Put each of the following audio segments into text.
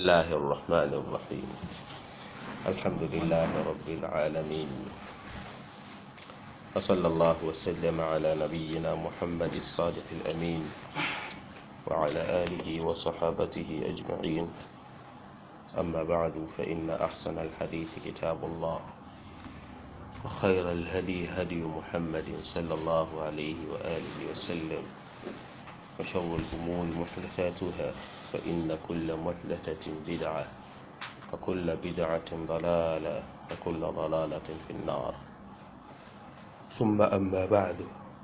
الله الرحمن الرحيم الحمد لله رب العالمين وصلى الله وسلم على نبينا محمد الصادق الأمين وعلى آله وصحابته أجمعين أما بعد فإن أحسن الحديث كتاب الله وخير الهدي هدي محمد صلى الله عليه وآله وسلم وشر الأمور محدثاتها فإن كل محدثة بدعة وكل بدعة ضلالة وكل ضلالة في النار ثم أما بعد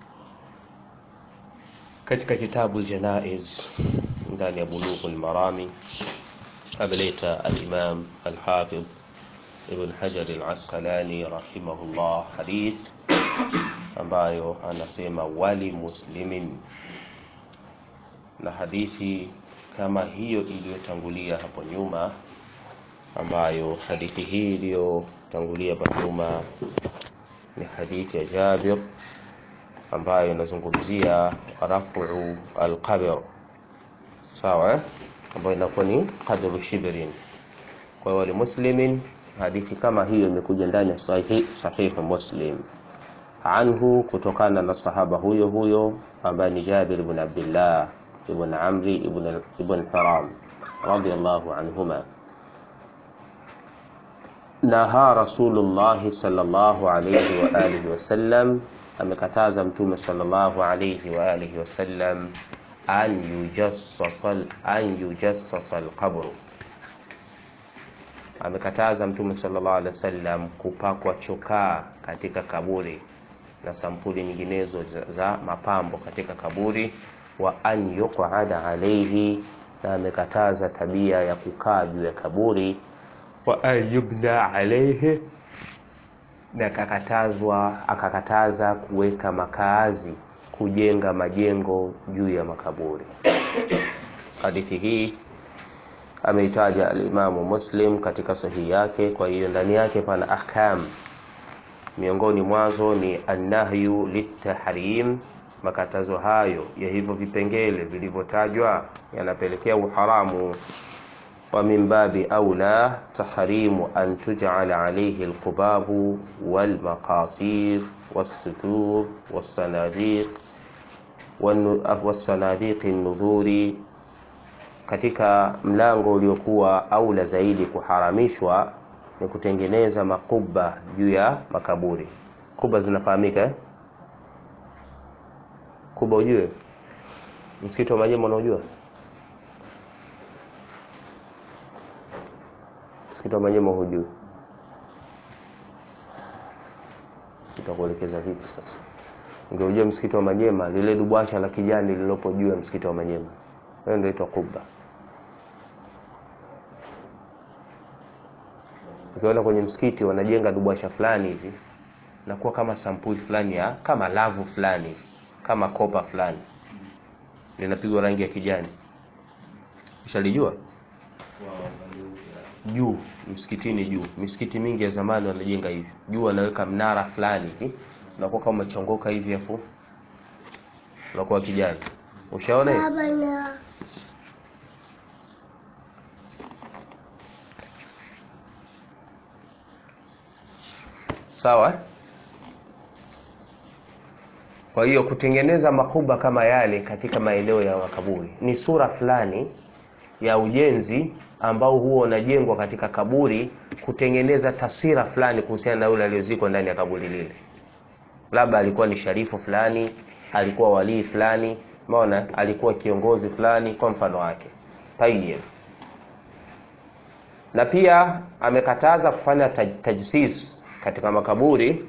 katika kitabu Janaiz ndani ya Bulughul Marami ameleta al-Imam al-Hafidh Ibn Hajar al-Asqalani rahimahullah hadith ambayo anasema wali muslimin na hadithi kama hiyo iliyotangulia hapo nyuma ambayo hadithi hii iliyotangulia hapo nyuma ni hadithi ya Jabir ambayo inazungumzia rafu alqabr sawa eh? ambayo inakuwa ni qadru shibrin kwa hiyo muslimin hadithi kama hiyo imekuja ndani ya sahihi sahihi muslim anhu kutokana na sahaba huyo huyo ambaye ni Jabir ibn Abdullah ibn Amri ibn ibn Haram radiyallahu anhuma naha Rasulullah sallallahu alayhi wa alihi wasallam amekataza mtume sallallahu alayhi wa alihi wasallam an yujassasa an yujassasa alqabr amekataza mtume sallallahu alaihi wasallam kupakwa chokaa katika kaburi na sampuli nyinginezo za, za mapambo katika kaburi wa an yuqada alayhi na amekataza tabia ya kukaa juu ya kaburi wa an yubna alayhi na akakatazwa akakataza kuweka makaazi kujenga majengo juu ya makaburi hadithi hii ameitaja alimamu muslim katika sahihi yake kwa hiyo ndani yake pana ahkam miongoni mwazo ni annahyu litahrim makatazo hayo ya hivyo vipengele vilivyotajwa yanapelekea uharamu wa min babi aula tahrimu an tuj'ala alayhi alqubabu walmaqatir والستور والصناديق والصناديق النذور katika mlango uliokuwa aula zaidi kuharamishwa ni kutengeneza makuba juu ya makaburi kuba zinafahamika eh? kuba ujue msikiti wa majema unaojua msikiti wa majema hujui itakuelekeza vipi sasa ungeujua msikiti wa majema lile dubwasha la kijani lililopo juu ya msikiti wa majema hiyo ndio inaitwa kuba ukiona kwenye msikiti wanajenga dubwasha fulani hivi nakuwa kama sampuli fulani ya kama lavu fulani kama kopa fulani linapigwa rangi ya kijani ushalijua juu msikitini juu misikiti mingi ya zamani wanajenga hivi juu wanaweka mnara fulani hivi unakuwa kama umechongoka hivi afu unakuwa kijani ushaona hiyo sawa kwa hiyo kutengeneza makuba kama yale katika maeneo ya makaburi ni sura fulani ya ujenzi ambao huwa unajengwa katika kaburi kutengeneza taswira fulani kuhusiana na yule aliyozikwa ndani ya kaburi lile labda alikuwa ni sharifu fulani alikuwa walii fulani umeona alikuwa kiongozi fulani kwa mfano wake tayyib na pia amekataza kufanya taj tajsis katika makaburi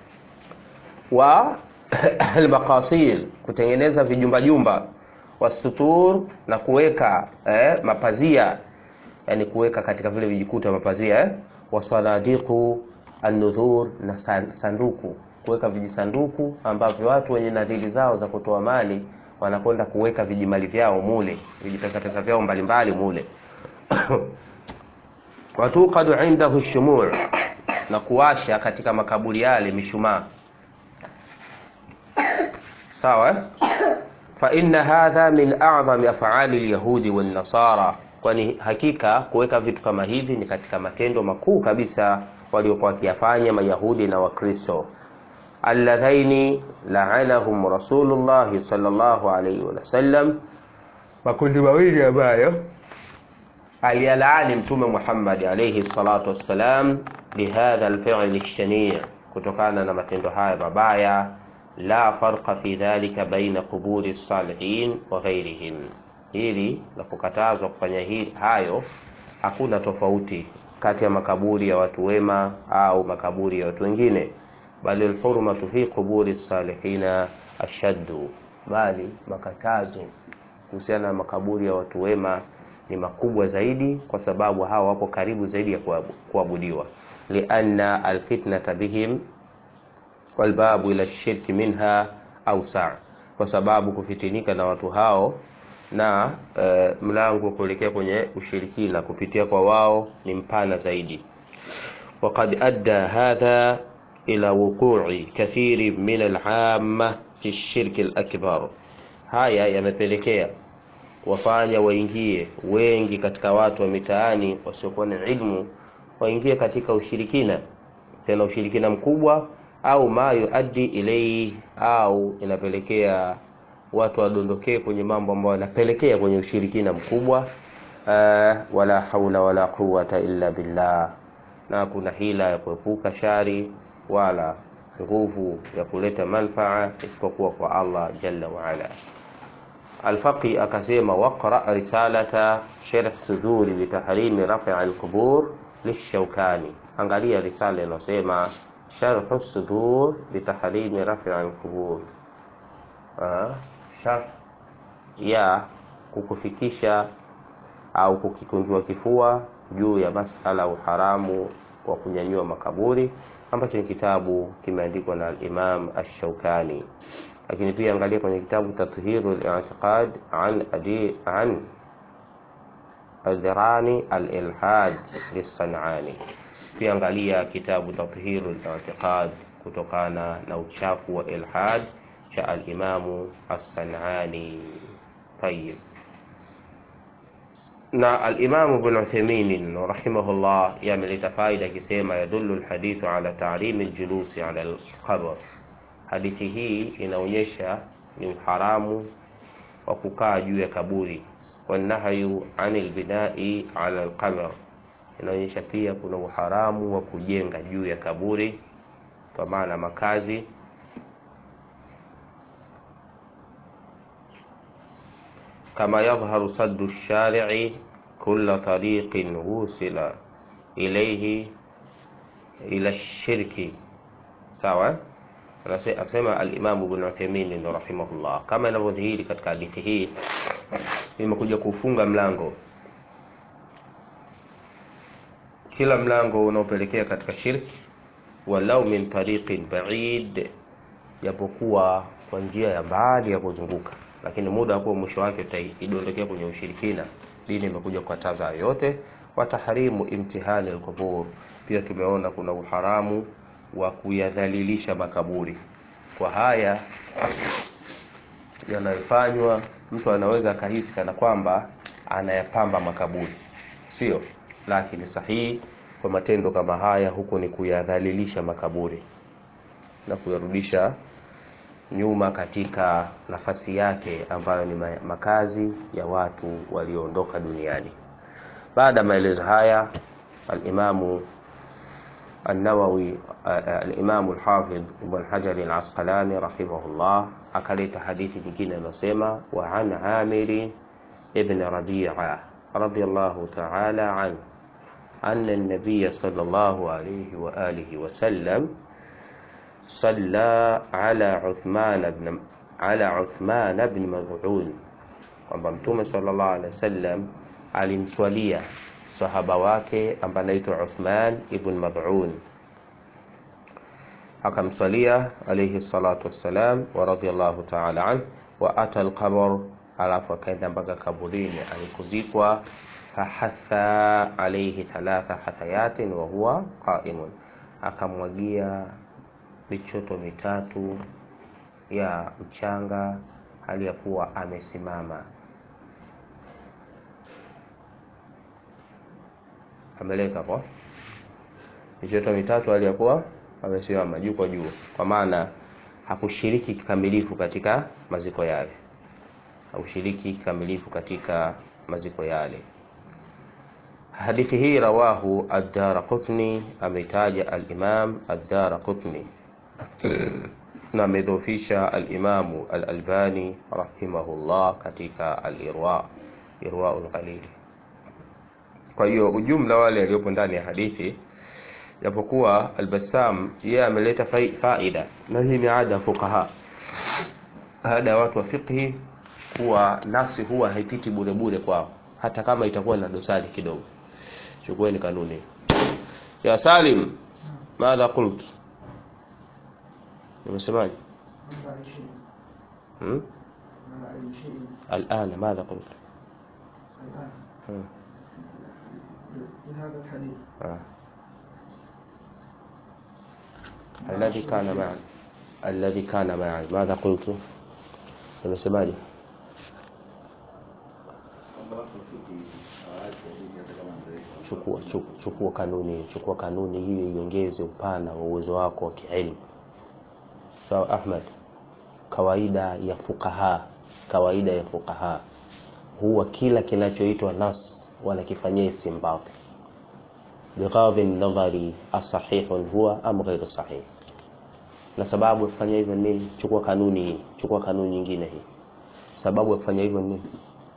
wa almaqasir kutengeneza vijumba jumba wasutur na kuweka eh, mapazia yani kuweka katika vile vijikuta mapazia eh, wasanadiqu an-nudhur na sanduku kuweka vijisanduku ambavyo watu wenye nadhiri zao za kutoa mali wanakwenda kuweka vijimali vyao mule vijipesa pesa vyao mbalimbali mule watuqadu indahu shumur na kuwasha katika makaburi yale mishumaa sawa fa inna hadha min a'zami af'ali al-yahudi wan-nasara kwani hakika kuweka vitu kama hivi ni katika matendo makuu kabisa waliokuwa wakiyafanya mayahudi na wakristo alladhaini la'anahum rasulullah sallallahu alayhi wasallam makundi mawili ambayo aliyalaani mtume Muhammad alayhi salatu wassalam bihadha alfi'l alshani' kutokana na matendo haya mabaya la farqa fi dhalika baina quburi salihin wa ghairihim hili la kukatazwa kufanya hili hayo hakuna tofauti kati ya makaburi ya watu wema au makaburi ya watu wengine bali alhurmatu fi quburi salihina ashaddu bali makatazo kuhusiana na makaburi ya watu wema ni makubwa zaidi kwa sababu hawa wapo karibu zaidi ya kuabudiwa lianna alfitnata bihim walbabu ila shirki minha ausa kwa sababu kufitinika na watu hao na e, mlango wa kuelekea kwenye ushirikina kupitia kwa wao ni mpana zaidi وقد أدى هذا إلى وقوع كثير من العامة في الشرك الأكبر haya yamepelekea wafanya waingie wengi katika watu wa mitaani wasiokuwa na ilmu waingie katika ushirikina tena ushirikina mkubwa au ma yuaddi ilaihi au inapelekea watu wadondokee kwenye mambo ambayo yanapelekea kwenye ushirikina mkubwa uh, wala haula wala quwata illa billah na kuna hila ya kuepuka shari wala nguvu ya kuleta manfaa isipokuwa kwa Allah jalla waala Alfaqi akasema waqra risalata sharh suduri litahrimi rafi alqubur lishaukani angalia risala inasema sharh sudur litahrimi rafi alqubur sharh ya kukufikisha au kukikunjua kifua juu ya masala uharamu wa kunyanyua makaburi ambacho ni kitabu kimeandikwa na al-Imam Ash-Shawkani lakini pia angalia kwenye kitabu Tathiru al-I'tiqad an adi an al-Dirani al-Ilhad lis-San'ani pia angalia kitabu Tathiru al-I'tiqad kutokana na uchafu wa ilhad cha al-Imamu as-San'ani tayyib na al-Imam Ibn Uthaymeen rahimahullah yameleta faida akisema yadullu al-hadithu ala ta'lim al-julus ala al-qabr hadithi hii inaonyesha ni uharamu wa kukaa juu ya kaburi wanahyu anil binai ala al-qabr inaonyesha pia kuna uharamu wa kujenga juu ya kaburi kwa maana makazi kama yadhharu saddu shari'i kulla tariqin wusila ilayhi ila shirki sawa akasema al-Imam Ibn Uthaymeen rahimahullah kama inavyodhihiri katika hadithi hii imekuja kufunga mlango kila mlango unaopelekea katika shirki walau min tariqin ba'id japokuwa kwa njia ya mbali ya kuzunguka lakini muda hapo mwisho wake utaidondokea kwenye ushirikina dini imekuja kukataza yote wataharimu imtihani alqubur pia tumeona kuna uharamu wa kuyadhalilisha makaburi kwa haya yanayofanywa mtu anaweza akahisi kana kwamba anayapamba makaburi sio lakini sahihi kwa matendo kama haya huku ni kuyadhalilisha makaburi na kuyarudisha nyuma katika nafasi yake ambayo ni makazi ya watu walioondoka duniani baada ya maelezo haya al-Imamu النووي الإمام الحافظ ابن حجر العسقلاني رحمه الله أكلت حديث nyingine anasema وعن عامر ابن ربيعة رضي الله تعالى عنه أن النبي صلى الله عليه وآله وسلم صلى على عثمان بن على عثمان بن مظعون kwamba mtume sallallahu alaihi wasallam alimswalia sahaba wake ambaye anaitwa Uthman ibn Mad'un akamswalia alayhi salatu wassalam wa radiyallahu ta'ala an wa ata al-qabr alafu akaenda mpaka kaburini alikuzikwa fahatha alayhi thalatha hathayatin wa huwa qa'imun akamwagia michoto mitatu ya mchanga hali ya kuwa amesimama ameleka hapo michoto mitatu aliyakuwa amesimama juu kwa juu kwa maana hakushiriki kikamilifu katika maziko yale hakushiriki kikamilifu katika maziko yale hadithi hii rawahu ad-Daraqutni ameitaja al-Imam ad-Daraqutni na amedhofisha al-Imamu al-Albani rahimahullah katika al-Irwa Irwa al-Qalil kwa hiyo ujumla wale waliopo ndani ya hadithi japokuwa al-Bassam yeye ameleta fai- faida na hii ni ada ya fuqaha ada ya watu wa fiqhi kuwa nafsi huwa haipiti bure bure kwao hata kama itakuwa na dosari kidogo chukueni kanuni ya Salim madha qult umesemaje hmm? الآن ماذا قلت hmm. هذا الحديث آه. الذي كان معي الذي كان معي ماذا قلت umesemaje chukua chukua, chukua kanuni chukua kanuni hiyo iongeze upana wa uwezo wako wa kielimu sawa Ahmad kawaida ya fukaha kawaida ya fukaha huwa kila kinachoitwa nas wanakifanyia istinbat bighadhi nadhari asahihun huwa am ghairu sahih na sababu ya kufanya hivyo ni nini chukua kanuni hii chukua kanuni nyingine hii sababu ya kufanya hivyo ni nini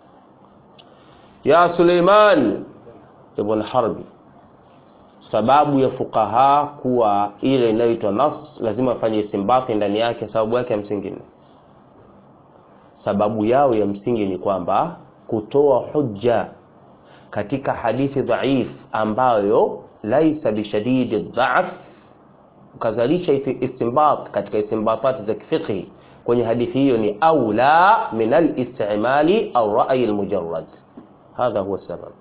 ya Suleiman ibn Harbi sababu ya fukaha kuwa ile inayoitwa nas lazima afanye istimbati ndani yake sababu yake ya msingi ni sababu yao ya msingi ni kwamba kutoa hujja katika hadithi dhaif ambayo laisa bishadidi dhaf ukazalisha istinbat katika istinbatat za kifiqhi kwenye hadithi hiyo ni aula min al-istimali au ra'yi al-mujarrad hadha huwa sabab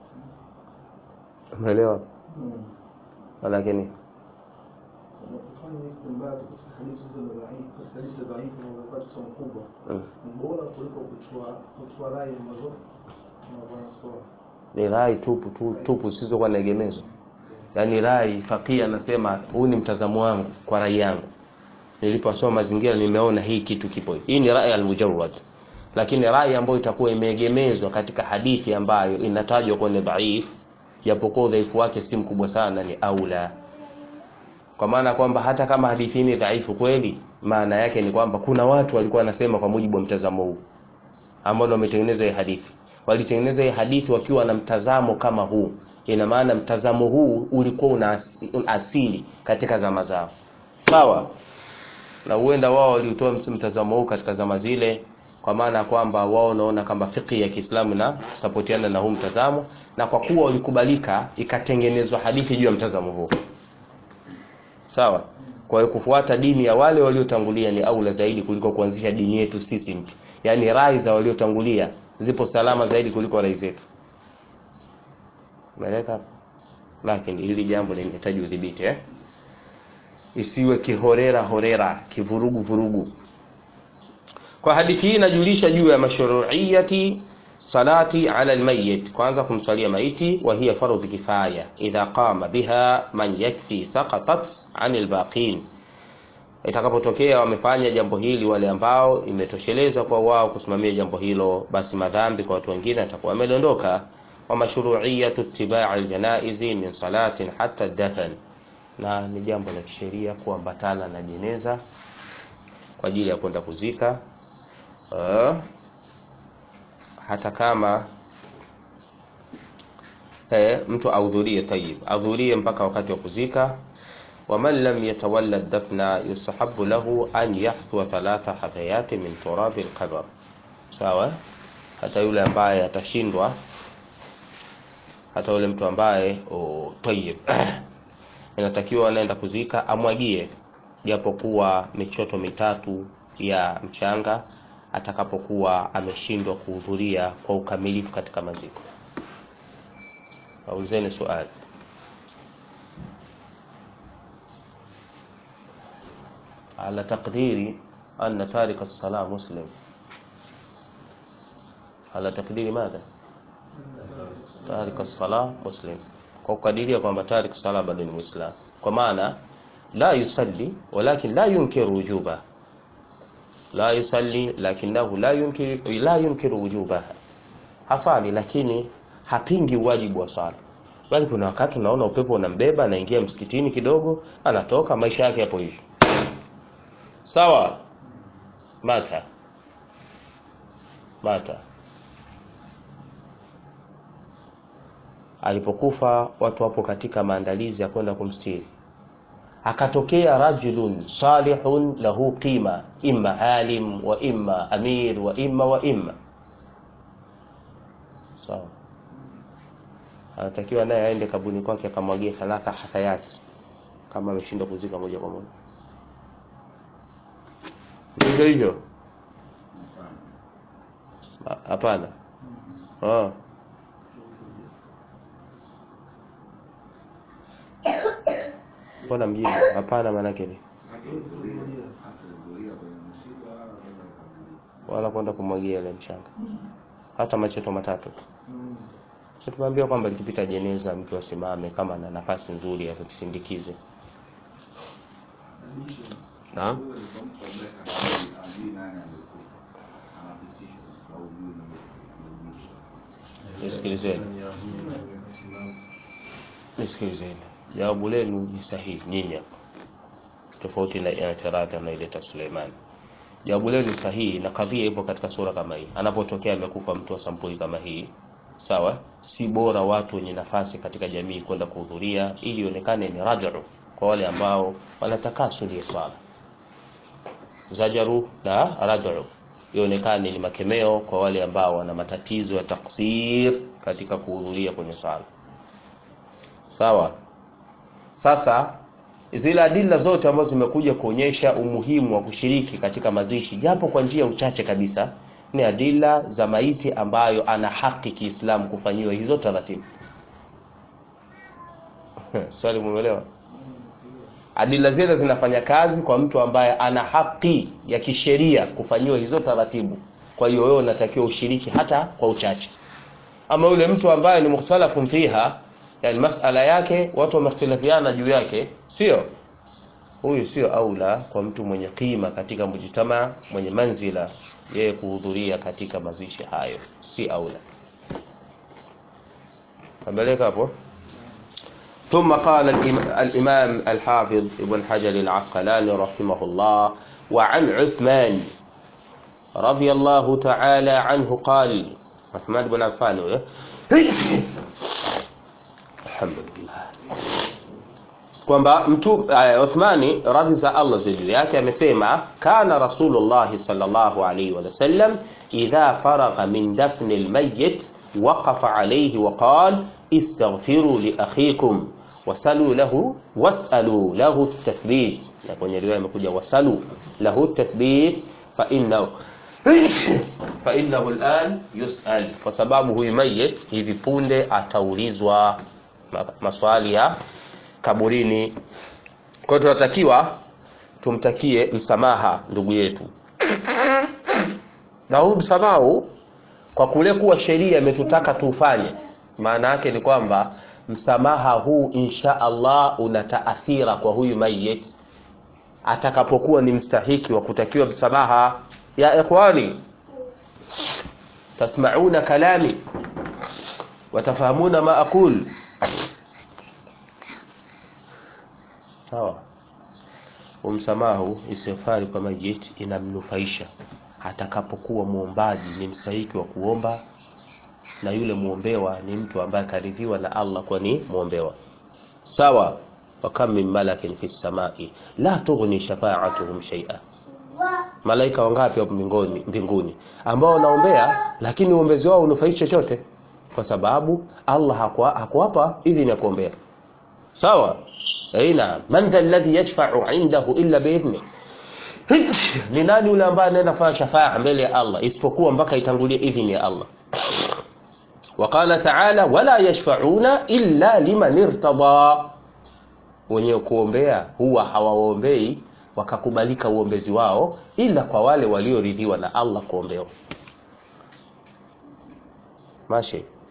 umeelewa lakini kufanya istinbat katika hadithi hizo dhaifu hadithi dhaifu na wakati somo kubwa mm, ni bora kuliko kuchukua kuchukua rai ambazo wanatoa ni rai tupu tu, tupu zisizokuwa na egemezo yaani rai fakia anasema huu ni mtazamo wangu kwa rai yangu niliposoma mazingira nimeona hii kitu kipo hivi. hii ni rai almujarrad lakini rai ambayo itakuwa imeegemezwa katika hadithi ambayo inatajwa kwenye dhaif japokuwa udhaifu wake si mkubwa sana ni aula kwa maana kwamba hata kama hadithi ni dhaifu kweli maana yake ni kwamba kuna watu walikuwa wanasema kwa mujibu wa mtazamo huu ambao ndio wametengeneza hii hadithi walitengeneza hii hadithi wakiwa na mtazamo kama huu ina maana mtazamo huu ulikuwa una asi- una asili katika zama zao sawa na huenda wao waliutoa ms- mtazamo huu katika zama zile kwa maana ya kwamba wao wanaona kama fiqh ya Kiislamu na sapotiana na huu mtazamo na kwa kuwa walikubalika ikatengenezwa hadithi juu ya mtazamo huu sawa kwa hiyo kufuata dini ya wale waliotangulia ni aula zaidi kuliko kuanzisha dini yetu sisi mpya yaani rai za waliotangulia zipo salama zaidi kuliko rai zetu umeeleka lakini hili jambo linahitaji udhibiti eh? isiwe kihorera horera kivurugu vurugu kwa hadithi hii inajulisha juu ya mashru'iyati salati ala almayyit kwanza kumswalia maiti wa hiya fardhu kifaya idha qama biha man yakfi saqatat anil baqin itakapotokea wamefanya jambo hili wale ambao imetosheleza kwa wao kusimamia jambo hilo basi madhambi kwa watu wengine atakuwa amedondoka wa mashru'iyatu ittiba'i aljanaizi min salatin hatta dafn na ni jambo la kisheria kuambatana na jeneza kwa ajili ya kwenda kuzika uh, hata kama eh, mtu ahudhurie tayib ahudhurie mpaka wakati wa kuzika waman lam yatawalla dafna yusahabu lahu an yahdhwa thalatha hadayati min turabi alqabr sawa hata yule ambaye atashindwa hata yule mtu ambaye oh, tayib inatakiwa anaenda kuzika amwagie japokuwa michoto mitatu ya mchanga atakapokuwa ameshindwa kuhudhuria kwa ukamilifu katika maziko. Waulizeni swali. على تقدير أن تارك الصلاة مسلم على تقدير ماذا؟ تارك الصلاة مسلم kwa kukadiria kwamba tarik sala bado ni muislam kwa maana la yusalli walakin la yunkiru wujuba la yusalli lakinahu la yunkiru la yunkiru wujubaha hasali lakini hapingi wajibu wa swala bali kuna wakati unaona upepo unambeba anaingia msikitini kidogo anatoka maisha yake yapo hivyo sawa mata mata alipokufa watu wapo katika maandalizi ya kwenda kumstiri akatokea rajulun salihun lahu qima imma alim wa imma amir wa imma wa imma sawa anatakiwa naye aende kabuni kwake akamwagie thalatha hathayati kama ameshindwa kuzika moja kwa moja hivyo hivyo Ha- hapana Ah. mbona mjibu hapana maanake ni wala kwenda kumwagia ile mchanga hata macheto matatu Mm. Sasa tumeambiwa kwamba likipita jeneza mtu asimame kama ana nafasi nzuri atusindikize Alishe. naam nisikilizeni nisikilizeni jawabu lenu ni sahihi nyinyi hapa tofauti na i'tirad anaileta Suleiman jawabu lenu ni sahihi na kadhia ipo katika sura kama hii anapotokea amekufa mtu wa sampuli kama hii sawa si bora watu wenye nafasi katika jamii kwenda kuhudhuria ili ionekane ni raj'u kwa wale ambao wanatakasuli ya swala zajaru na raj'u ionekane ni makemeo kwa wale ambao wana matatizo ya taksir katika kuhudhuria kwenye swala sawa sasa zile adila zote ambazo zimekuja kuonyesha umuhimu wa kushiriki katika mazishi japo kwa njia uchache kabisa ni adila za maiti ambayo ana haki Kiislamu kufanyiwa hizo taratibu swali mumeelewa adila zile zinafanya kazi kwa mtu ambaye ana haki ya kisheria kufanyiwa hizo taratibu kwa hiyo wewe unatakiwa ushiriki hata kwa uchache ama yule mtu ambaye ni mukhtalafun fiha yani masala yake watu wamehtilafiana juu yake sio huyu sio aula kwa mtu mwenye kima katika mujtama mwenye manzila yeye kuhudhuria katika mazishi hayo si aula kabeleka hapo ثم قال الإم- الإمام الحافظ ابن حجر العسقلاني رحمه الله وعن عثمان رضي الله تعالى عنه قال عثمان بن عفان هو. الحمد لله kwamba mtu uh, Uthmani radhi za Allah ziwe juu yake amesema kana Rasulullah sallallahu alaihi wasallam idha faragha min dafni almayyit waqafa alayhi wa qala istaghfiru li akhikum wasalu lahu wasalu lahu tathbit na kwenye riwaya imekuja wasalu lahu tathbit fa innahu fa innahu al'an yus'al kwa sababu huyu mayit hivi punde ataulizwa ma- maswali ya kaburini kwa hiyo tunatakiwa tumtakie msamaha ndugu yetu na huu msamaha huu kwa kule kuwa sheria imetutaka tuufanye maana yake ni kwamba msamaha huu insha Allah una taathira kwa huyu mayit atakapokuwa ni mstahiki wa kutakiwa msamaha ya ikhwani tasmauna kalami watafahamuna ma aqul sawa umsamaha huu istighfari kwa mayit inamnufaisha atakapokuwa muombaji ni mstahiki wa kuomba na yule muombewa ni mtu ambaye karidhiwa na Allah kwa ni muombewa sawa wa kam min malakin fi samai la tughni shafa'atuhum shay'a malaika wangapi wapo mbinguni mbinguni ambao wanaombea lakini uombezi wao unufaishi chochote kwa sababu Allah hakuwa hakuwapa idhini ya kuombea sawa aina man dha alladhi yashfa'u 'indahu illa bi'idhni ni nani yule ambaye anaenda kufanya shafaa mbele ya Allah isipokuwa mpaka itangulie idhini ya Allah وقال تعالى ولا يشفعون إلا لمن ارتضى wenye kuombea huwa hawaombei wakakubalika uombezi wao ila kwa wale walioridhiwa na Allah kuombewa mashi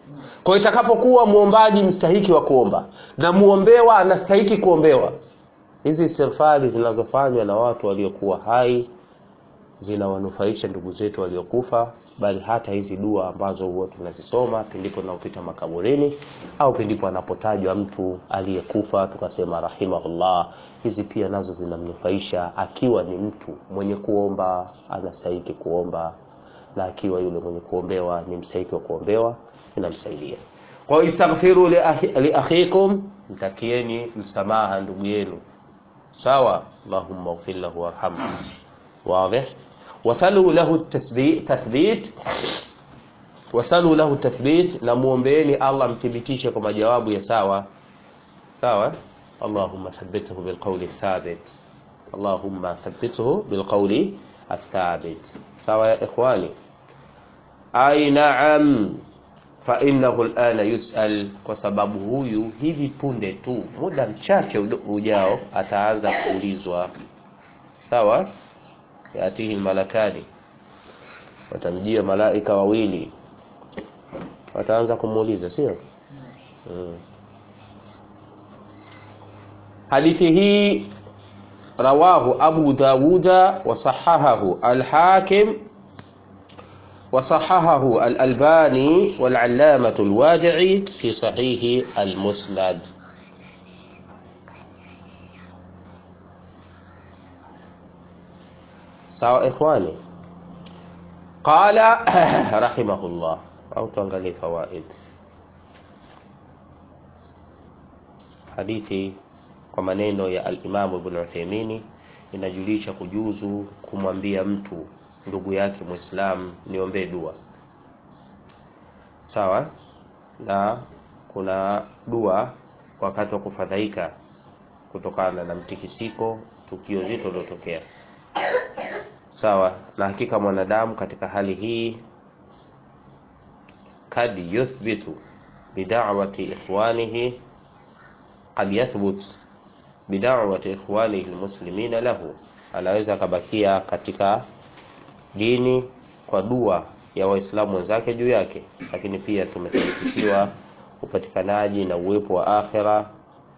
kwa hiyo itakapokuwa muombaji mstahiki wa kuomba na muombewa anastahiki kuombewa hizi istighfari zinazofanywa na watu waliokuwa hai zinawanufaisha ndugu zetu waliokufa bali hata hizi dua ambazo huwa tunazisoma pindipo tunaopita makaburini au pindipo anapotajwa mtu aliyekufa tukasema rahimahullah hizi pia nazo zinamnufaisha akiwa ni mtu mwenye kuomba anastahiki kuomba na akiwa yule mwenye kuombewa ni mstahiki wa kuombewa inamsaidia kwa hiyo istaghfiru li akhi- li akhikum mtakieni msamaha ndugu yenu sawa allahumma ighfir lahu warhamhu واضح وتلوا له التثبيت تثبيت wasalu lahu tathbit na muombeeni allah mthibitishe kwa majawabu ya sawa sawa allahumma thabbithu bilqawli thabit allahumma thabbithu bilqawli athabit sawa ya ikhwani ai naam fainahu lana yusal kwa sababu huyu hivi punde tu muda mchache udo- ujao ataanza kuulizwa sawa yatihi malakani watamjia malaika wawili wataanza kumuuliza sio mm. hadithi hii rawahu abu dawuda wasahahahu alhakim وصححه الألباني والعلامة الواجعي في صحيح المسند سواء إخواني قال رحمه الله أو تنقلي فوائد hadithi kwa maneno ya alimamu ibn Uthaymeen inajulisha kujuzu kumwambia mtu ndugu yake Muislam niombee dua sawa na kuna dua wakati wa kufadhaika kutokana na mtikisiko tukio zito lilotokea sawa na hakika mwanadamu katika hali hii kad yuthbitu bidawati ikhwanihi qad yathbut bidawati ikhwanihi almuslimina lahu anaweza akabakia katika dini kwa dua ya waislamu wenzake juu yake lakini pia tumethibitishiwa upatikanaji na uwepo wa akhira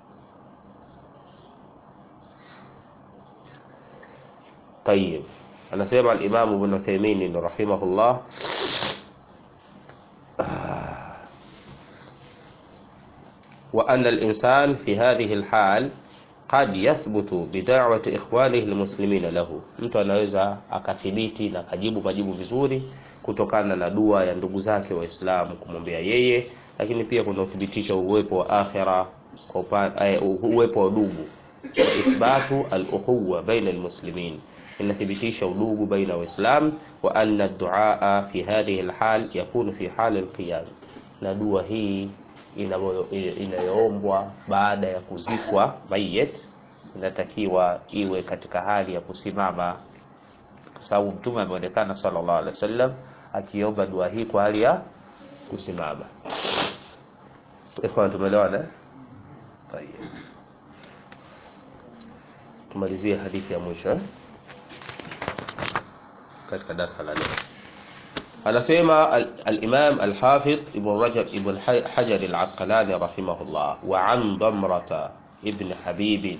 طيب anasema al-Imam Ibn Uthaymeen rahimahullah وأن الإنسان في هذه الحال قد يثبت بدعوة إخوانه المسلمين له mtu anaweza akathibiti na akajibu majibu vizuri kutokana na dua ya ndugu zake waislamu kumwombea yeye lakini pia kuna uthibitisho uwepo wa akhira kwa upa- eh, uwepo wa udugu wa ithbatu al-ukhuwa baina al-muslimin inathibitisha udugu baina waislam wa anna ad-du'a fi hadhihi al-hal yakunu fi hal al-qiyam na dua hii inayo- inayoombwa baada ya kuzikwa mayit inatakiwa iwe katika hali ya kusimama kwa sababu mtume ameonekana sallallahu alaihi wasallam akiomba dua hii kwa hali ya kusimama ikhwan tumeelewana eh? Tayeb. tumalizie hadithi ya mwisho eh? katika darasa la leo anasema al- al-Imam al-Hafidh Ibn Rajab Ibn Ha- Hajar al-Asqalani rahimahullah wa an Damrata ibn Habib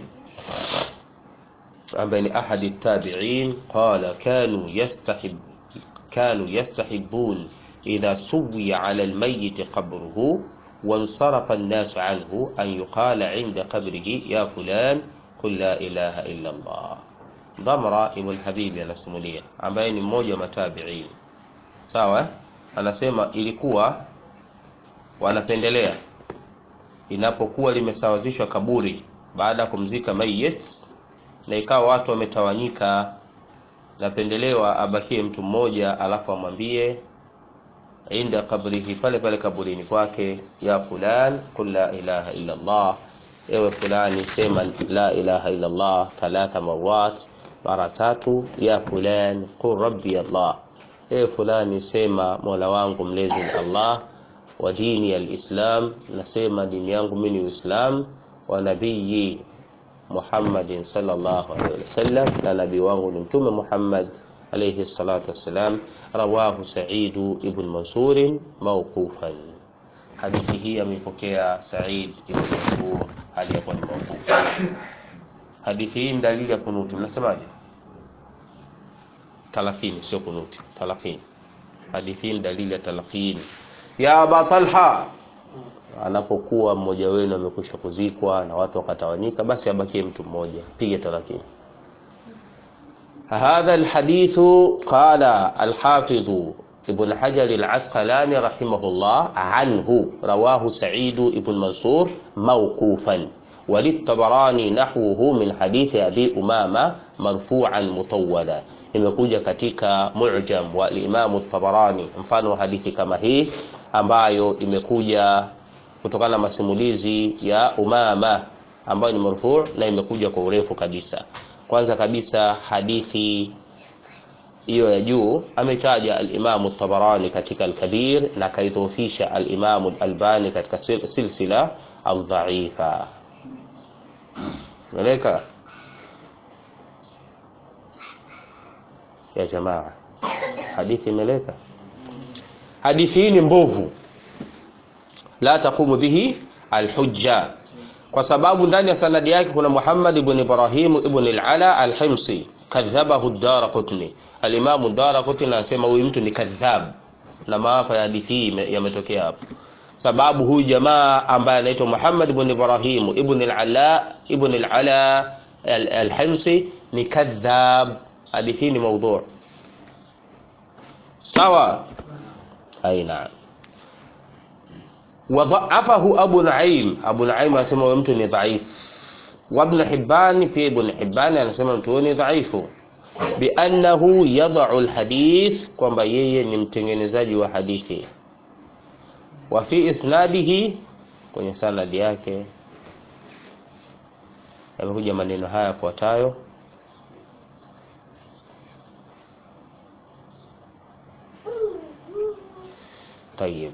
ambaye ni ahadi التابعين قال كانوا يستحب كانوا يستحبون إذا سوي على الميت قبره وانصرف الناس عنه أن يقال عند قبره يا فلان قل لا إله إلا الله Dhamra ibn Habibi anasimulia ambaye ni mmoja wa matabiin sawa eh? anasema ilikuwa wanapendelea inapokuwa limesawazishwa kaburi baada ya kumzika mayit na ikawa watu wametawanyika napendelewa abakie mtu mmoja alafu amwambie inda kabrihi pale pale kaburini kwake ya fulan qul la ilaha illa Allah ewe fulani sema la ilaha illa Allah thalatha marat mara tatu ya fulan qul rabbi Allah ewe fulani sema mola wangu mlezi ni Allah wa dini alislam nasema dini yangu mimi ni uislam wa nabii Muhammadin sallallahu alaihi wasallam na nabii wangu ni mtume Muhammad alayhi salatu wassalam rawahu Sa'id ibn Mansur mawqufan hadithi hii ameipokea Said ibn Mansur hali ya kuwa ni mawquf. Hadithi hii ni dalili ya kunuti, mnasemaje? Talakini sio kunuti, talakini. Hadithi hii ni dalili ya talakini. Ya Aba Talha, anapokuwa mmoja wenu amekwisha kuzikwa na watu wakatawanyika, basi abakie mtu mmoja, piga talakini. هذا الحديث قال الحافظ ابن حجر العسقلاني رحمه الله عنه رواه سعيد بن منصور موقوفا وللطبراني نحوه من حديث أبي أمامة مرفوعا مطولا imekuja katika mu'jam wa Imam Tabarani mfano wa hadithi kama hii ambayo imekuja kutokana na masimulizi ya Umama ambayo ni marfu na imekuja kwa urefu kabisa kwanza kabisa hadithi hiyo ya juu ametaja al-Imam tabarani katika al-Kabir na kaidhofisha al-Imam al-Albani katika sil- silsila al-dha'ifa. Meleka ya jamaa, hadithi imeleka. Hadithi hii ni mbovu, la taqumu bihi al-hujja kwa sababu ndani ya sanadi yake kuna Muhammad ibn Ibrahim ibn al-Ala al-Himsi kadhabahu ad-Darqutni. Al-Imam ad-Darqutni anasema huyu mtu ni kadhab, na maafa ya hadithi hii yametokea hapo, sababu huyu jamaa ambaye anaitwa Muhammad ibn Ibrahim ibn al-Ala ibn al-Ala al-Himsi ni kadhab. Hadithi hii ni maudhu. Sawa, aina وضعفه أبو نعيم أبو نعيم anasema huyo mtu ni dhaif وابن حبان pia Ibn Hibban anasema mtu huyo ni dhaifu biannahu yadau alhadith kwamba yeye ni mtengenezaji wa hadithi wa fi isnadihi kwenye sanadi yake yamekuja maneno haya yafuatayo طيب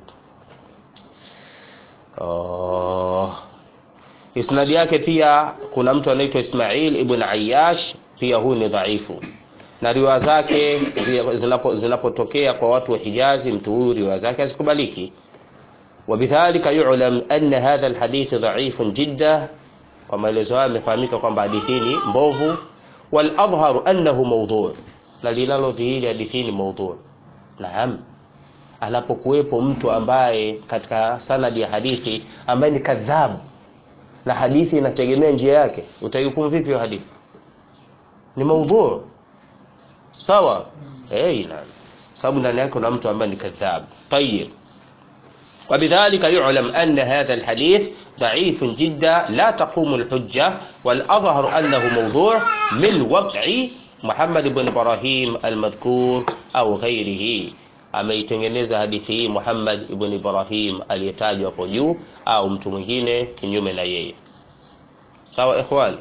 Oh. Isnadi yake pia kuna mtu anaitwa Ismail ibn Ayyash, pia huyu ni dhaifu, na riwaya zake zinapo zinapotokea kwa watu wa Hijazi, mtu huyu riwaya zake hazikubaliki. Wabidhalika yu'lam anna hadha alhadith dha'ifun jidda, kwa maelezo haya yamefahamika kwamba hadithi ni mbovu. Wal adhharu annahu mawdhu', na linalodhihiri hadithi ni mawdhu'. Naam anapokuwepo mtu ambaye katika sanadi ya hadithi ambaye ni kadhabu na hadithi inategemea njia yake, utaihukumu vipi hiyo hadithi? Ni maudhu sawa, eh, na sababu ndani yake kuna mtu ambaye ni kadhab. Tayyib, وبذلك يعلم أن هذا الحديث ضعيف جدا لا تقوم الحجة والأظهر أنه موضوع من وضع محمد بن إبراهيم المذكور أو غيره ameitengeneza hadithi hii Muhammad ibn Ibrahim aliyetajwa hapo juu au mtu mwingine kinyume na yeye. Sawa ikhwan?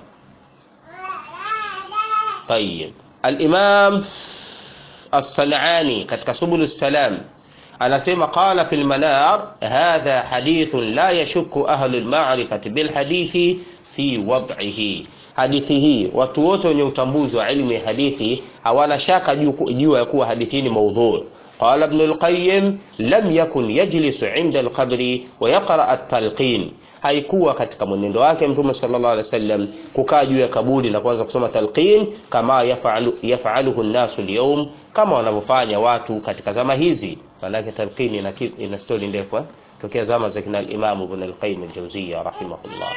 Tayyib. Al-Imam As-San'ani katika Subul salam anasema qala fil manar hadha hadithun la yashukku ahlu al-ma'rifati bil hadithi fi wad'ihi hadithi hii watu wote wenye utambuzi wa elimu ya hadithi hawana shaka juu ya kuwa hadithi ni maudhu قال ابن القيم لم يكن يجلس عند القبر ويقرأ التلقين haikuwa katika mwenendo wake mtume sallallahu alaihi wasallam kukaa juu ya kaburi na kuanza kusoma talqin kama yafalu yafaluhu nnasu alyawm kama wanavyofanya watu katika zama hizi manake talqin ina ina story ndefu tokea zama za kina al-Imam Ibn al-Qayyim al-Jawziyya rahimahullah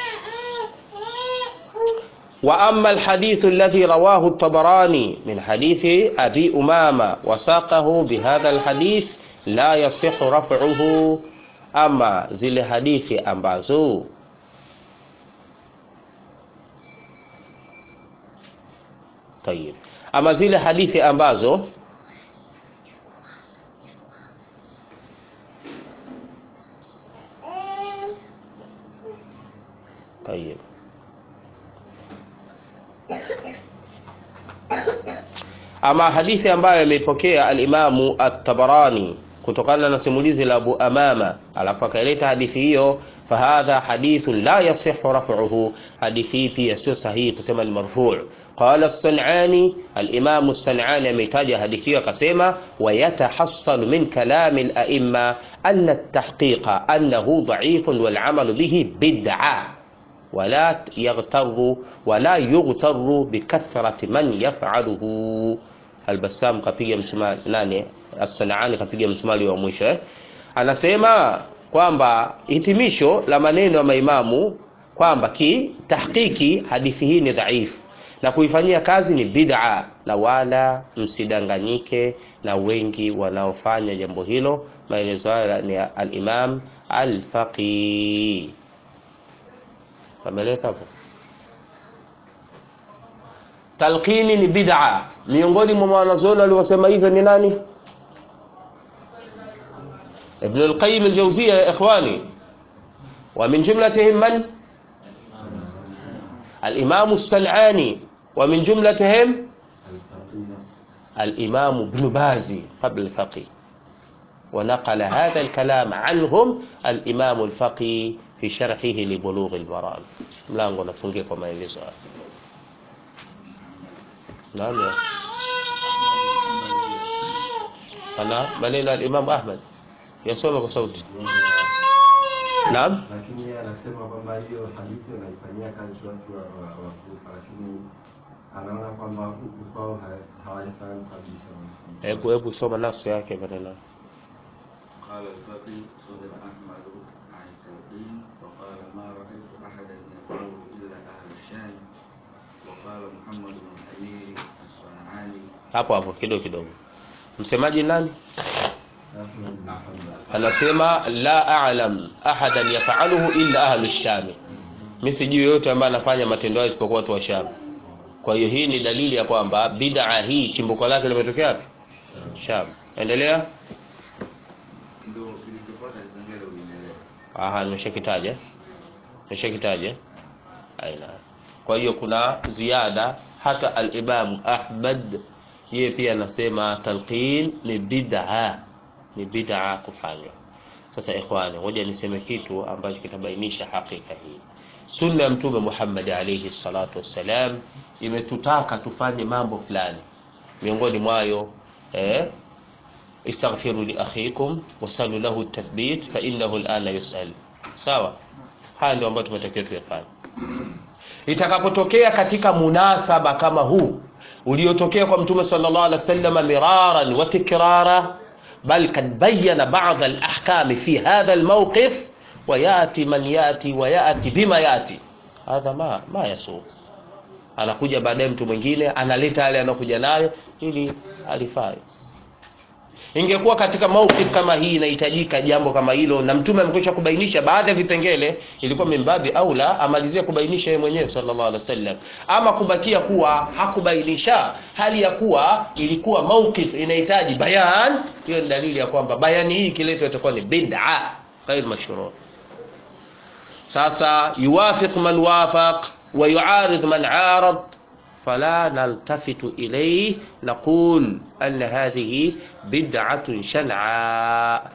وأما الحديث الذي رواه الطبراني من حديث أبي أمامة وساقه بهذا الحديث لا يصح رفعه أما زل حديث أمبازو طيب أما زل حديث أمبازو طيب ama hadithi ambayo ameipokea alimamu at-Tabarani kutokana na simulizi la Abu Amama, alafu akaileta hadithi hiyo فهذا حديث لا يصح رفعه حديثي pia sio sahihi kusema ni marfu' قال الصنعاني الإمام الصنعاني ametaja hadithi hiyo akasema ويتحصل من كلام الأئمة أن التحقيق أنه ضعيف والعمل به بدعة ولا يغتر ولا يغتر بكثرة من يفعله البسام kapiga msumari nani as-Sanani kapiga msumari wa mwisho eh? anasema kwamba hitimisho la maneno ya maimamu kwamba kitahkiki hadithi hii ni dhaifu na kuifanyia kazi ni bid'a, na wala msidanganyike na wengi wanaofanya jambo hilo. Maelezo hayo ni al-Imam al-Faqih. Kameleka hapo. Talqini ni bid'a. Miongoni mwa wanazuoni waliosema hivyo ni nani? Ibn al-Qayyim al-Jawziyya ya ikhwani. Wa min jumlatihim man? Al-Imam as-San'ani wa min jumlatihim الإمام ابن باز قبل الفقيه ونقل هذا الكلام عنهم الإمام الفقيه في شرحه لبلوغ المرام mlango nafungia kwa maelezo haya naam ya ana maneno al-Imam Ahmad yasoma kwa sauti naam lakini yeye anasema kwamba hiyo hadithi wanaifanyia kazi watu wa wa- wa Kufa, lakini anaona kwamba huku kwao ha- hawajafahamu kabisa. hebu hebu soma nafsi yake maneno قال الفقي صدر أحمد عن التلقين وقال ما رأيت أحدا يقول إلا أهل الشام وقال محمد بن الأمير الصنعاني hapo hapo kidogo kidogo msemaji nani Ahmad bin Hanbal. anasema la a'lam ahadan yaf'aluhu illa ahlu shami mimi sijui yote ambaye anafanya matendo hayo isipokuwa watu wa Sham kwa hiyo hii ni dalili ya kwamba bid'a hii chimbuko lake limetokea wapi Sham endelea ndio kilichofuata Kisengele uliendelea. aha nimeshakitaja nimeshakitaja aina kwa hiyo kuna ziada hata al-Imam Ahmad yeye pia anasema talqin ni bid'a ni bid'a kufanywa sasa ikhwani ngoja niseme kitu ambacho kitabainisha hakika hii sunna ya mtume Muhammad alayhi salatu wassalam imetutaka tufanye mambo fulani miongoni mwayo eh istaghfiru li akhikum wasalu lahu at-tathbit fa innahu al-ana yus'al sawa haya ndio ambayo tumetakiwa tuyafanye itakapotokea katika munasaba kama huu uliotokea kwa mtume sallallahu alaihi wasallam miraran wa tikrara bal kad bayyana ba'd al-ahkam fi hadha al-mawqif wa yati man yati wa yati bima yati hadha ma ma yasu anakuja baadaye mtu mwingine analeta yale anakuja nayo ili alifai ingekuwa katika mawqif kama hii inahitajika jambo kama hilo na mtume amekwisha kubainisha baadhi ya vipengele ilikuwa mimbabi aula amalizie kubainisha yeye mwenyewe sallallahu alaihi wasallam ama kubakia kuwa hakubainisha hali ya kuwa ilikuwa mawqif inahitaji bayan hiyo ni dalili ya kwamba bayani hii kiletwa itakuwa ni bid'a ghair mashru' sasa yuwafiq man wafaq wa yuarid man arad فلا نلتفت إليه نقول أن هذه بدعة شنعاء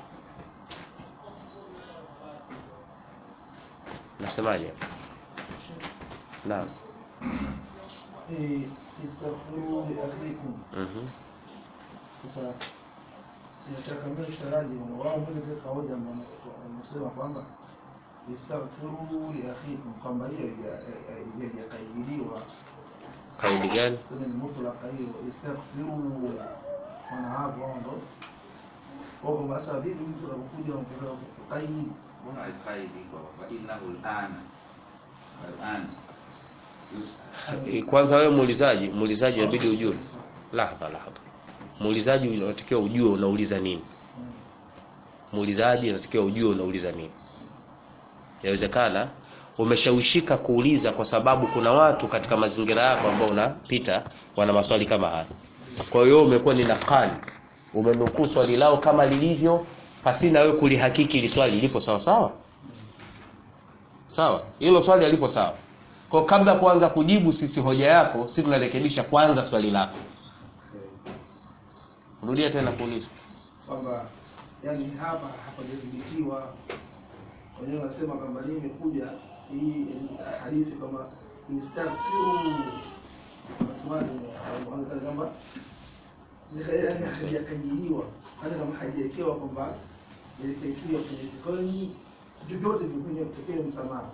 نسمعني نعم Eh, istaghfiru li akhikum. مهم. Sasa nataka mimi msharaji na wao mbele kwa kawaida wanasema kwamba istaghfiru li akhikum kwamba hiyo haijakaidiwa kauli gani kwenye ni mutlaka hiyo istaghfiru wana hapo wao ndo kwa kwamba sasa vipi mtu anapokuja anataka kukaidi Mbona alqaidi kwa fa innahu al-ana al-ana Eh, kwanza wewe muulizaji muulizaji inabidi ujue lahadha lahadha muulizaji unatakiwa ujue unauliza nini muulizaji unatakiwa ujue unauliza nini inawezekana umeshawishika kuuliza kwa sababu kuna watu katika mazingira yako ambao unapita wana maswali kama haya kwa hiyo umekuwa ni nakali umenukuu swali lao kama lilivyo pasina wewe kulihakiki ili swali lipo sawa sawa sawa hilo swali alipo sawa kwa kabla ya kuanza kujibu sisi hoja yako sisi tunarekebisha kwanza swali lako rudia tena kuuliza kwamba yani hapa hapajadhibitiwa wenyewe wanasema kwamba hii imekuja hii eh, hadithi kama istaghfiru wanasemaje wanaonekana kwamba yaani hajakajiliwa hata kama hajawekewa kwamba ilitakiwa kwenye sikoni vyovyote vikuja kutokea msamaha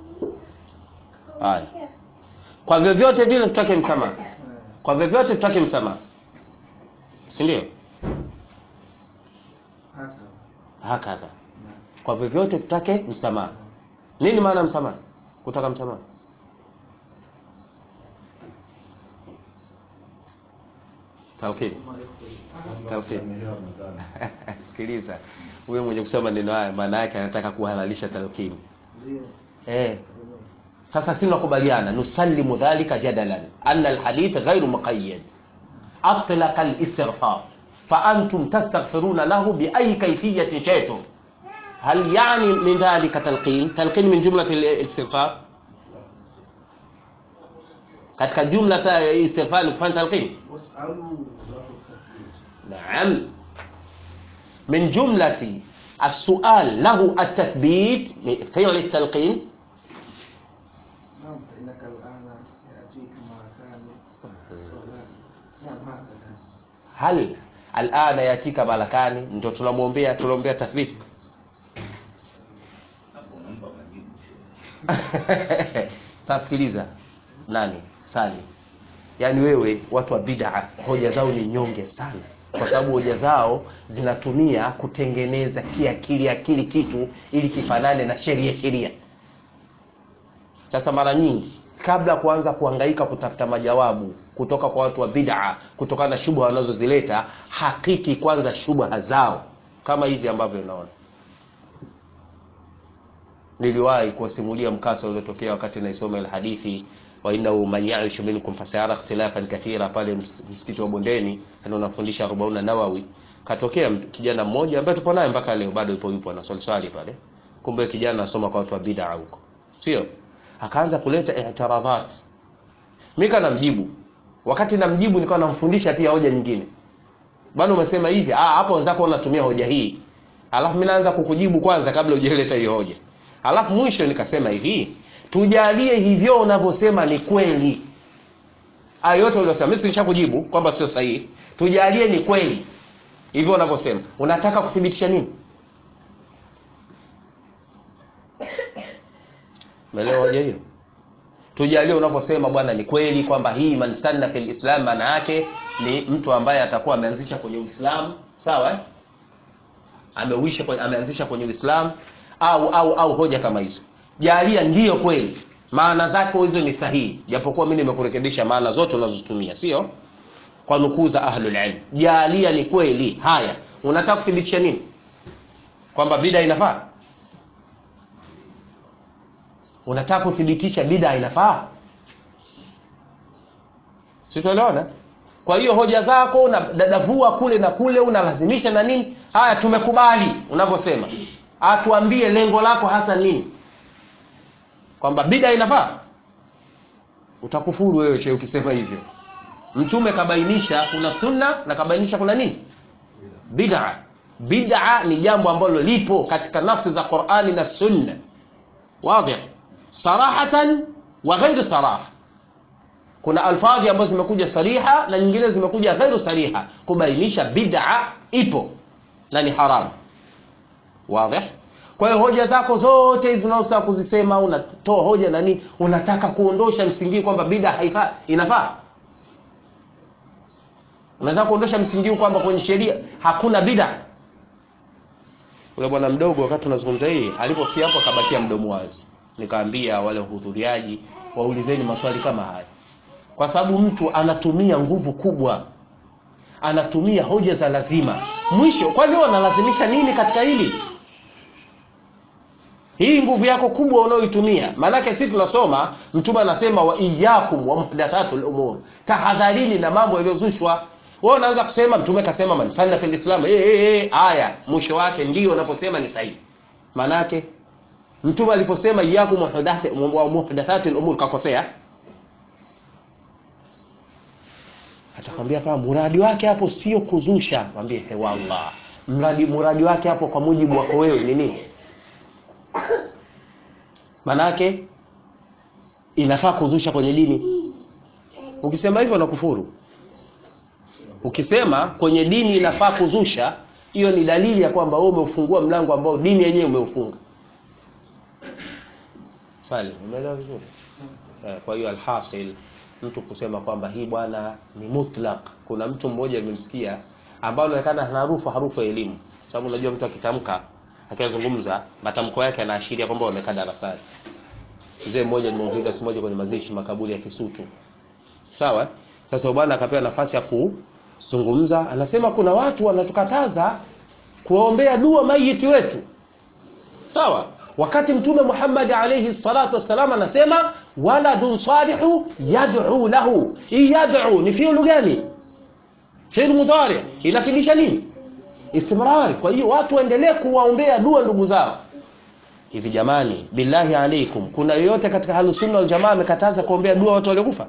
haya kwa vyovyote vile tutake msamaha Eh, kwa vyovyote tutake msamaha si ndio hata hakadha na kwa vyovyote tutake msamaha nini maana ya msamaha kutaka msamaha talqin Tawfiq. sikiliza huyo mwenye kusema maneno haya maana yake anataka kuhalalisha talqin ndio eh sasa si nakubaliana nusallimu dhalika jadalan anna alhadith ghairu muqayyad atlaqa alistighfar فأنتم تستغفرون له بأي كيفية شئتم هل يعني من ذلك تلقين تلقين من جملة الاستغفار katika jumla ta ya istighfar ni kufanya talqin wasalu lahu tathbit نعم من جملة السؤال له التثبيت فعل التلقين نعم فإنك الآن يأتيك ما كان نعم هكذا هل الآن يأتيك ملكان ndio tunamwombea tunaombea tathbiti Hapo unampa majibu. sasa sikiliza nani sali yaani wewe watu wa bid'a hoja zao ni nyonge sana kwa sababu hoja zao zinatumia kutengeneza kiakili akili kitu ili kifanane na sheria sheria sasa mara nyingi kabla ya kuanza kuhangaika kutafuta majawabu kutoka kwa watu wa bid'a kutokana na shubha wanazozileta hakiki kwanza shubha zao kama hivi ambavyo unaona niliwahi kuwasimulia mkasa uliotokea wakati naisoma ile hadithi wa innahu man yaishu minkum fasayara ikhtilafan kathira pale ms- msikiti wa bondeni ndio unafundisha arobauna nawawi katokea m- kijana mmoja ambaye tupo naye mpaka leo bado yupo yupo na swali swali pale kumbe kijana anasoma kwa watu wa bid'a huko sio akaanza kuleta i'tiradhat mimi kana mjibu wakati namjibu nilikuwa namfundisha pia hoja nyingine bado umesema hivi ah hapo wenzako wanatumia hoja hii alafu mimi naanza kukujibu kwanza kabla hujaleta hiyo hoja alafu mwisho nikasema hivi tujalie hivyo unavyosema ni kweli hayo yote uliosema mimi silishakujibu kwamba sio sahihi tujalie ni kweli hivyo unavyosema unataka kuthibitisha nini umeelewa hoja hiyo tujalie unavyosema bwana ni kweli kwamba hii man sanna fil islam maana yake ni mtu ambaye atakuwa ameanzisha kwenye uislamu sawa eh? ameuisha kwenye, ameanzisha kwenye uislamu au au au hoja kama hizo jalia ndiyo kweli maana zake hizo ni sahihi japokuwa mimi nimekurekebisha maana zote unazotumia sio kwa nukuu za ahlul ilm jalia ni kweli haya unataka kuthibitisha nini kwamba bida inafaa unataka kuthibitisha bida inafaa sitoelewana kwa hiyo hoja zako unadadavua kule na kule unalazimisha na nini haya tumekubali unavyosema atuambie lengo lako hasa nini kwamba bida inafaa utakufuru wewe che ukisema hivyo mtume kabainisha kuna sunna na kabainisha kuna nini bid'a bid'a ni jambo ambalo lipo katika nafsi za Qur'ani na sunna wazi sarahatan wa ghairu saraha kuna alfadhi ambazo zimekuja sariha na nyingine zimekuja ghairu sariha kubainisha bid'a ipo na ni haramu wazi kwa hiyo hoja zako zote hizi unazotaka kuzisema unatoa hoja na nini unataka kuondosha msingi kwamba bid'a haifaa inafaa unaweza kuondosha msingi kwamba kwenye sheria hakuna bid'a ule bwana mdogo wakati tunazungumza hii alipofia hapo akabakia mdomo wazi nikaambia wale wahudhuriaji waulizeni maswali kama haya kwa sababu mtu anatumia nguvu kubwa anatumia hoja za lazima mwisho kwani wanalazimisha nini katika hili hii nguvu yako kubwa unayoitumia maanake sisi tunasoma mtume anasema wa iyyakum wa muhdathatul umur tahadharini na mambo yaliyozushwa wewe unaanza kusema mtume kasema man sanna fil islam eh eh eh aya mwisho wake ndio unaposema ni sahihi maanake mtume aliposema iyyakum wa muhdathatil umur kakosea atakwambia kama muradi wake hapo sio kuzusha mwambie he wallah mradi muradi wake hapo kwa mujibu wako wewe ni nini manake inafaa kuzusha kwenye dini ukisema hivyo nakufuru ukisema kwenye dini inafaa kuzusha hiyo ni dalili ya kwamba wewe umeufungua mlango ambao dini yenyewe umeufunga swali umeelewa vizuri eh, kwa hiyo alhasil mtu kusema kwamba hii bwana ni mutlaq kuna mtu mmoja nimemsikia ambao anaonekana hana harufu harufu ya elimu sababu unajua mtu akitamka akizungumza matamko yake yanaashiria kwamba wamekaa darasani mzee mmoja nimeuliza siku moja kwenye mazishi makaburi ya Kisutu sawa eh? sasa bwana akapewa nafasi ya kuzungumza anasema kuna watu wanatukataza kuwaombea dua mayiti wetu sawa wakati mtume Muhammad alayhi salatu wassalam anasema waladun salihu yad'u lahu hii yad'u ni fi'lu gani fi'lu mudhari inafidisha nini istimrari kwa hiyo watu waendelee kuwaombea dua ndugu zao hivi jamani billahi alaikum kuna yoyote katika halusunna waljamaa amekataza kuombea dua watu waliokufa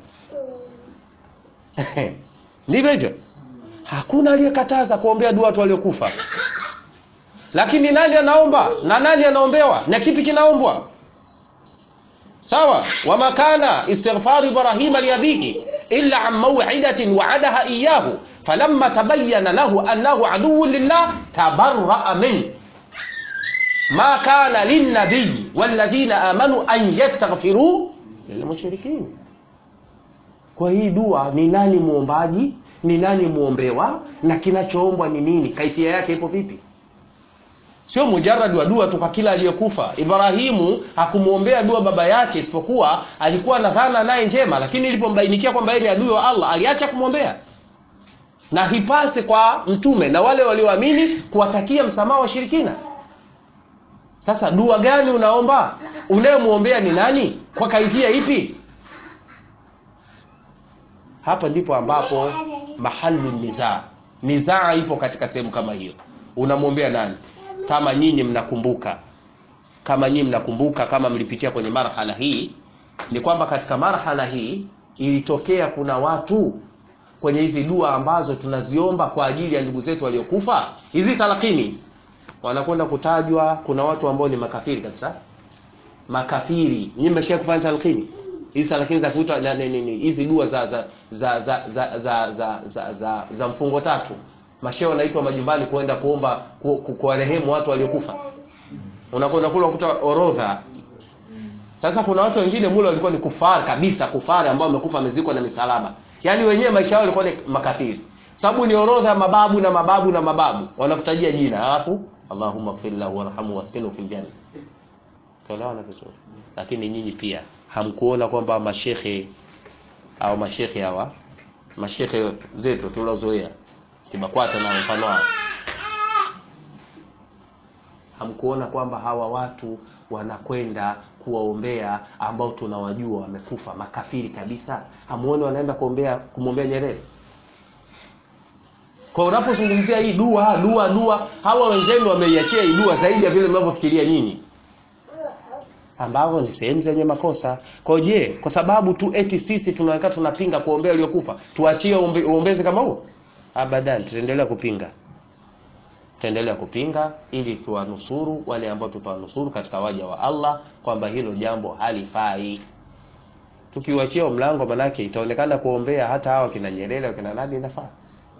ndivyo hivyo hakuna aliyekataza kuombea dua watu waliokufa lakini nani anaomba na nani anaombewa na kipi kinaombwa sawa wama kana istighfar ibrahim liabihi illa an maw'idatin wa'adaha iyyahu falamma tabayyana lahu annahu aduwwun lillah tabarra'a min ma kana linnabiy walladhina amanu an yastaghfiru lilmushrikin kwa hii dua ni nani muombaji ni nani muombewa na kinachoombwa ni nini kaifia yake ipo vipi sio mujarrad wa dua tu kwa kila aliyekufa ibrahimu hakumwombea dua baba yake isipokuwa alikuwa na dhana naye njema lakini ilipombainikia kwamba yeye ni adui wa allah aliacha kumwombea na hipasi kwa mtume na wale walioamini kuwatakia msamaha washirikina sasa dua gani unaomba unayemwombea ni nani kwa kaifia ipi hapa ndipo ambapo mahalu nizaa nizaa ipo katika sehemu kama hiyo unamwombea nani kama nyinyi mnakumbuka kama nyinyi mnakumbuka kama mlipitia kwenye marhala hii ni kwamba katika marhala hii ilitokea kuna watu kwenye hizi dua ambazo tunaziomba kwa ajili ya ndugu zetu waliokufa hizi talakini hizi wanakwenda kutajwa kuna watu ambao ni makafiri kabisa makafiri nyinyi mmesha kufanya talakini hizi talakini za kuitwa na- ni- ni- ni- hizi dua za za za za za za za, za, za, za mfungo tatu mashehe wanaitwa majumbani kwenda kuomba ku- ku- kuwarehemu watu waliokufa unakwenda kule unakuta orodha sasa kuna watu wengine mule walikuwa ni kufari kabisa kufari ambao wamekufa wamezikwa na misalaba yaani wenyewe maisha yao walikuwa ni makafiri sababu ni orodha ya mababu na mababu na mababu wanakutajia jina alafu allahumma ighfir lahu warhamhu waskinhu fil janna tuelewana vizuri lakini nyinyi pia hamkuona kwamba mashekhe au mashekhe hawa mashekhe zetu tuliozoea kibakwata na mfano wao hamkuona kwamba hawa watu wanakwenda kuwaombea ambao tunawajua wamekufa makafiri kabisa hamuoni wanaenda kuombea kumwombea nyerere kwa unapozungumzia hii dua dua dua hawa wenzenu wameiachia hii dua zaidi ya vile mnavyofikiria nyinyi ambavyo ni sehemu zenye makosa kwa hiyo je kwa sababu tu eti sisi tunaonekana tunapinga kuombea waliokufa tuachie uombe- uombezi kama huo abadan tutaendelea kupinga tutaendelea kupinga ili tuwanusuru wale ambao tutawanusuru katika waja wa Allah kwamba hilo jambo halifai tukiwachia mlango manake itaonekana kuombea hata hawa kina Nyerere kina nani inafaa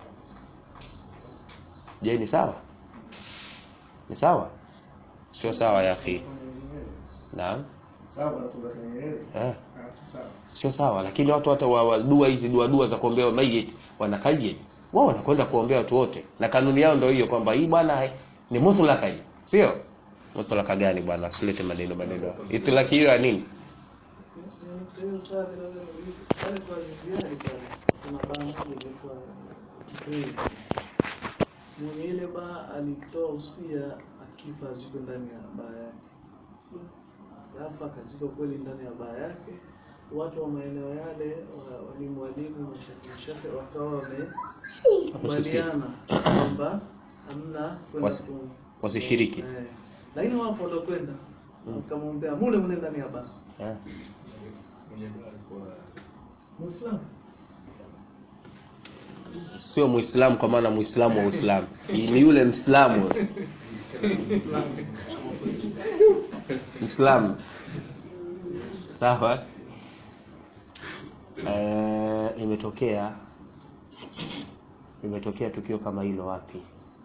je ni sawa ni sawa sio sawa ya akhi naam sawa kutoka Nyerere eh Ah, sawa sio sawa lakini watu hata wa, wa dua hizi dua dua za kuombea mayit wanakaje wao wanakwenda kuombea watu wote na kanuni yao ndio hiyo kwamba hii bwana eh, ni mutlaka hii sio mutlaka gani bwana usilete maneno maneno itlaki hiyo ya nini Hiyo swali naweza kuuliza. Pale kwa ziziani pale kuna baa moja ilikuwa Kitui. Mwenye ile baa alitoa usia akifa azikwe ndani ya baa yake. Alafu akazikwa kweli ndani ya baa yake. Watu wa maeneo yale wa- walimu walimu mashafi wakawa wamekubaliana kwamba hamna kwenda Wasi- ku- wasishiriki. Eh. Lakini wapo waliokwenda wakamwombea mule mule ndani ya baa. eh Muislamu. sio muislamu kwa maana muislamu wa uislamu ni yule mslamu Kiislamu. Sawa? Eh, imetokea imetokea tukio kama hilo wapi?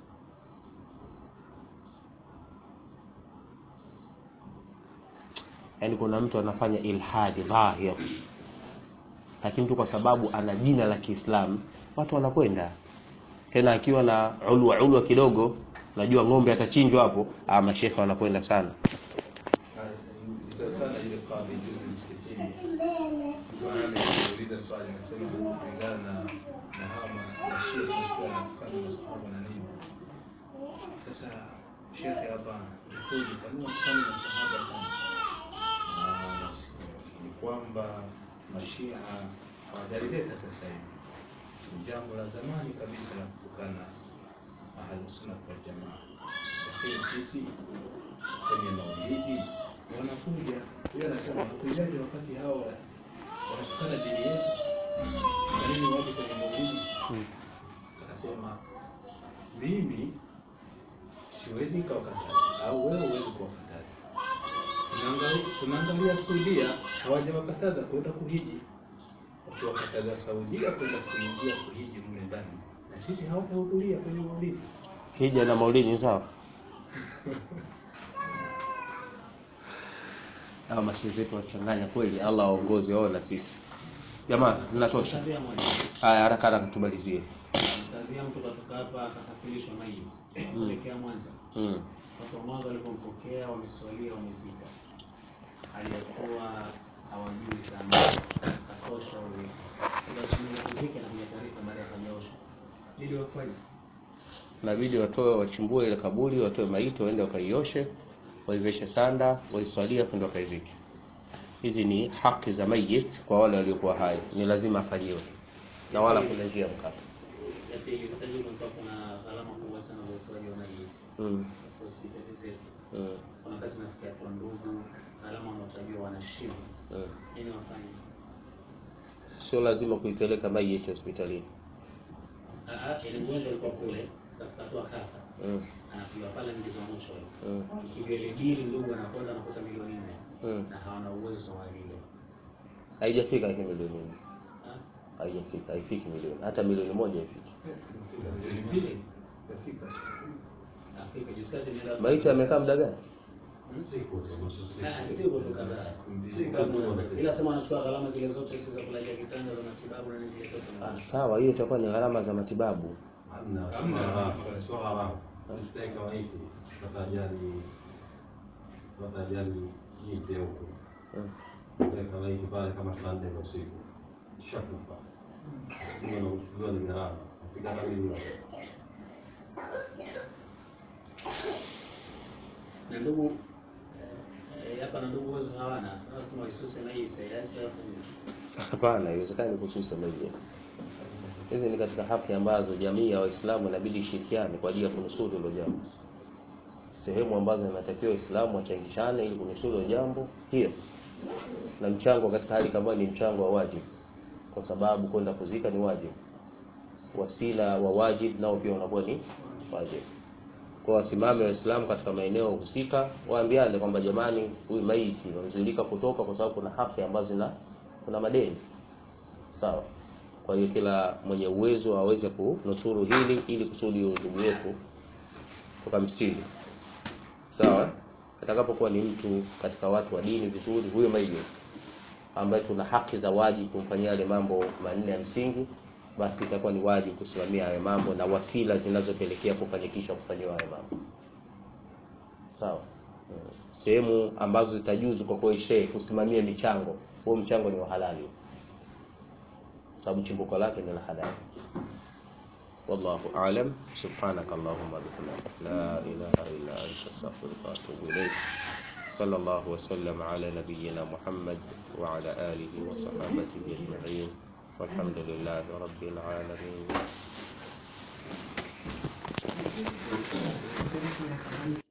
Yaani kuna mtu anafanya ilhadi dhahir, lakini tu kwa sababu ana jina la Kiislamu watu wanakwenda tena, akiwa na ulwa ulwa kidogo, najua ng'ombe atachinjwa hapo, ah, mashekhe wanakwenda sana. Sasa sana ile kadhi juzi msikitini, mtu anauliza swali anasema kulingana na na hawa mashia tunasikia wanafanya masahaba na nini. Sasa shekhe hapa mkuji kanua kufanya masahaba kama na ni kwamba mashia hawajalileta sasa hivi, ni jambo la zamani kabisa la kutukana ahlusunna wal jamaa, lakini sisi kwenye maulidi wanakuja huyo anasema wanakujaje wakati hao wanatukana dini yetu kwa nini waje kwenye maulidi akasema mimi siwezi kawakataza au wewe huwezi kuwakataza Tunaangalia- tunaangalia saudia hawajawakataza kwenda kuhiji wakiwakataza saudia kwenda kuingia kuhiji mle ndani na sisi hawatahudhuria kwenye maulidi Hija na maulidi ni sawa? Hawa mashehe zetu wachanganya kweli, Allah waongoze wao na sisi. Jamaa, zinatosha. Tabia moja. Haya, haraka haraka tumalizie. Tabia mtu katoka hapa akasafirishwa maiti kuelekea Mwanza. Mm. Watu wa Mwanza walipompokea wameswalia, wamezika, aliyakuwa hawajui kama katosha ule kuzika na kuja taarifa baada ya kanyoshwa ili wafanye Inabidi watoe wachimbue ile kaburi, watoe maiti, waende wakaioshe, waiveshe sanda, waiswalia, kwenda wakaizike. Hizi ni haki za mayit kwa wale waliokuwa hai, ni lazima afanyiwe na wala kuna njia mkato. ya pili. Sasa hivi kumekuwa kuna gharama kubwa sana za utoaji wa maiti Mm. kwa hospitali zetu. Mm. Kuna wakati nafikia kwa ndugu, gharama wanaotajiwa wanashiba, Mm. nini wafanye? Sio lazima kuipeleka mayit hospitalini. Ah, ah, Ile mgonjwa alikuwa kule katoa kafa Mm. anapiga pale mjizo wa mwisho Mm. ikija ile bili ndugu anakwenda anakuta milioni nne Mm. na hawana uwezo wa lile Haijafika hii milioni nne. Ah, Haijafika, haifiki milioni. Hata milioni moja haifiki. milioni mbili Afrika juzi kati nenda Maiti amekaa muda gani? Ah, si kwa kadhaa. Si kama ila sema anachukua gharama zile zote hizo za kulalia vitanda za matibabu na nini vile vyote Ah, sawa, hiyo itakuwa ni gharama za matibabu. Mm. pale kama saa nne za usiku shakufa hiyo nauchukuliwa ni gharama napiga hata milioni na ndugu eh, hapa na ndugu uwezo hawana lazima waisuse na hii saiache wafanye Hapana, haiwezekani kususa mayit. Hizi ni katika haki ambazo jamii ya Waislamu inabidi ishirikiane kwa ajili ya kunusuru hilo jambo. Sehemu ambazo inatakiwa Waislamu wachangishane ili kunusuru hilo jambo hiyo, na mchango katika hali kama ni mchango wa wajibu, kwa sababu kwenda kuzika ni wajibu. Wasila wa wajibu nao pia unakuwa ni wajibu. Kwa wasimame Waislamu katika maeneo husika, waambiane kwamba jamani, huyu maiti wamzuilika kutoka kwa sababu kuna haki ambazo zina kuna madeni sawa. Kwa hiyo kila mwenye uwezo aweze kunusuru hili ili kusudi huyu ndugu yetu tukamstiri, sawa. Atakapokuwa ni mtu katika watu wa dini vizuri, huyo maiti ambaye tuna haki za wajibu kumfanyia yale mambo manne ya msingi, basi itakuwa ni wajibu kusimamia hayo mambo na wasila zinazopelekea kufanikisha kufanyiwa hayo mambo, sawa. Mm. Sehemu ambazo zitajuzu kwa kweli shehe kusimamia michango, huo mchango ni wa halali, sababu chimbuko lake ni la halali. Wallahu a'lam. Subhanaka Allahumma bihamdika la ilaha illa anta astaghfiruka wa atubu ilayk. صلى الله وسلم على نبينا محمد وعلى آله وصحابته أجمعين والحمد لله رب العالمين